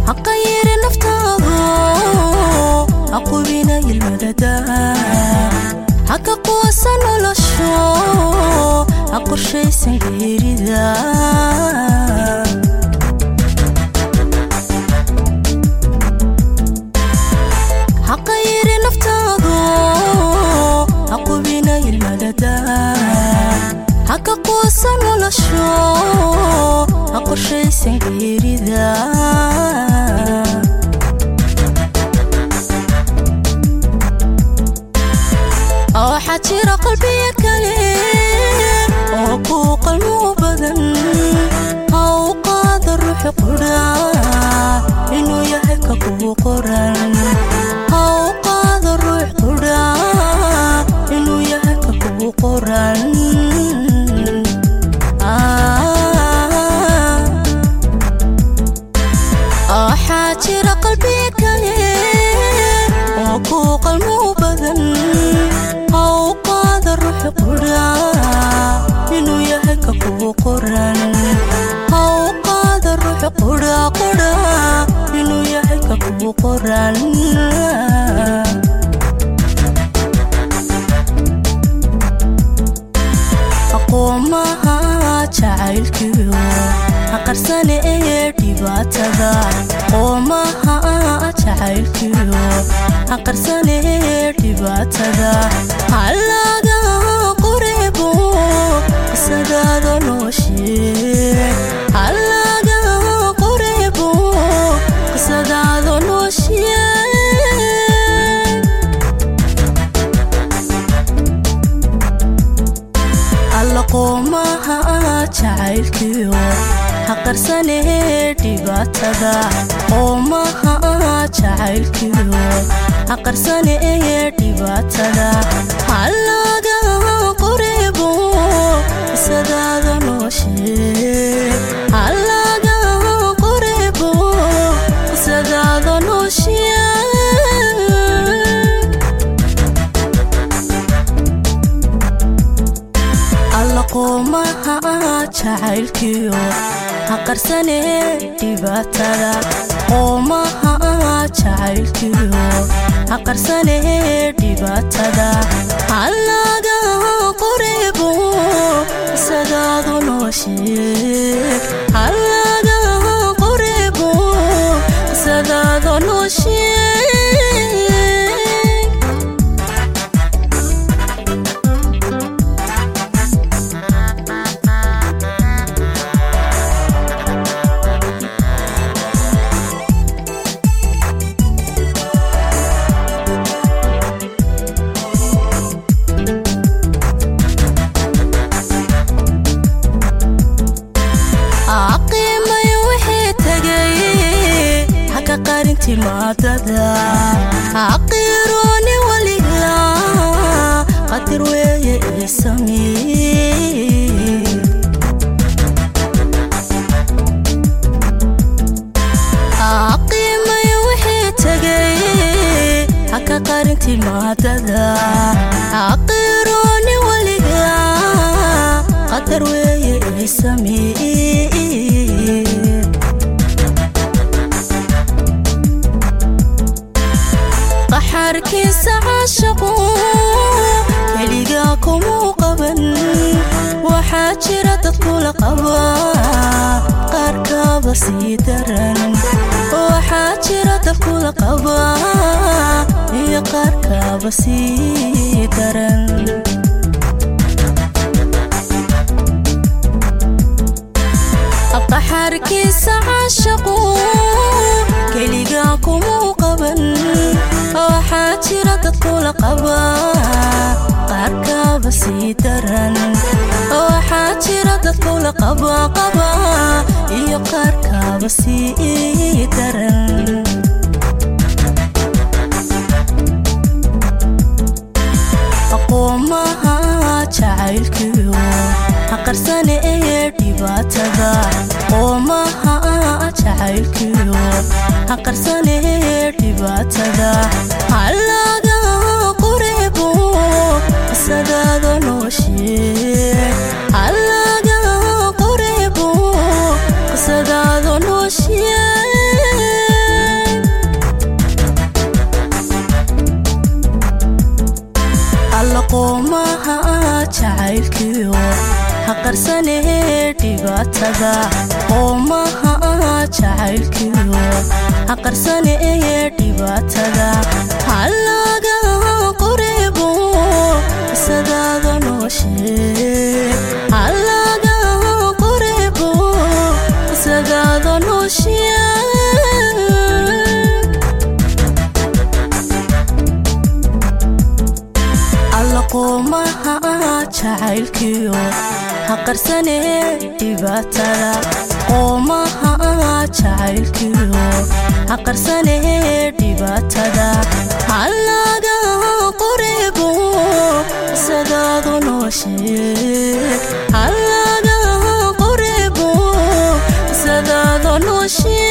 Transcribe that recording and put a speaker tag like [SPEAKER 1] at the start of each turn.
[SPEAKER 1] haqa yiri naftaadu haqubina ilmadada haka quwasa nolosho ha qorshaysan geerida haqa yiri naftaadu haqubina ilmadada haka quwasa nolosho ha qorshaysan geerida waxaa jira qalbiya kale oo kuu qalmo badan ha u qaada ruuxi qudha inuu yahay ka kuu qoran ha u qaada ruux qudha inuu yahay ka kuu qoran waxaa jira qalbiya kale oo kuu qalmo badan ha u qaada ruuxi qudha inuu yahay ka kuu qoran ha u qaada ruuxi qudha qudha inuu yahay ka kuu qoran aqoomaha jacaylkiyo haqarsane ee dhibaatada qoomaha jacaylkiyo haqarsane ee dhibaatada halaga qorebo qisadaada nooshe halaga qorebo qisadaada nooshe alla qoomaha jacaylkiyo haqarsane dhibaatada qoomaha jacaylkiyo haqarsane ee dhibaatada halaga qorebo qisadaada nooshe halaga qorebo qisadaada nooshe alla qoomaha jacaylkiyo haqarsane dhibaatada qoomaha jacaylkiyo haqarsane dhibaatada halaga qorebo qisadaadu nooshe halaga qorebo qisadaada nooshe qiimay wixii tegay haka qarin timaadada haqiirooni waliga qadir weeye ii samee qiimay wixii tegay haka qarin timaadada haqiirooni waliga qadar weeye ii samee qaxarkiisa caashaqu keligaa kumuu qaban waxaa jira dad kula qaba qaarkaaba sii daran waxaa jira dad kula qaba iyo qaarkaaba sii daran qaxarkiisa caashaqu keligaa kumuu qaban waxaa jira dad kula qaba qaarkaaba sii daran waxaa jira dad kula qaba qaba iyo qaarkaaba sii daran aqoomaha jacaylkiyo haqarsane ee dhibaatada qoomaha jacaylkiyo haqarsane ee dhibaatada halaga qorebo qisadaada nooshe halaga qorebo qisadaada nooshe dhibaatada qoomaha jacaylkiyo haqarsane ee dhibaatada halaga qorebo isadaada nooshe halaga qorebo isadaada nooshe alla qoomaha jacaylkiyo haqarsane dhibaatada qoomaha jacaylkiyo haqarsane dhibaatada halaga qorebo isadaadu nooshe halaga qorebo isadaadu nooshe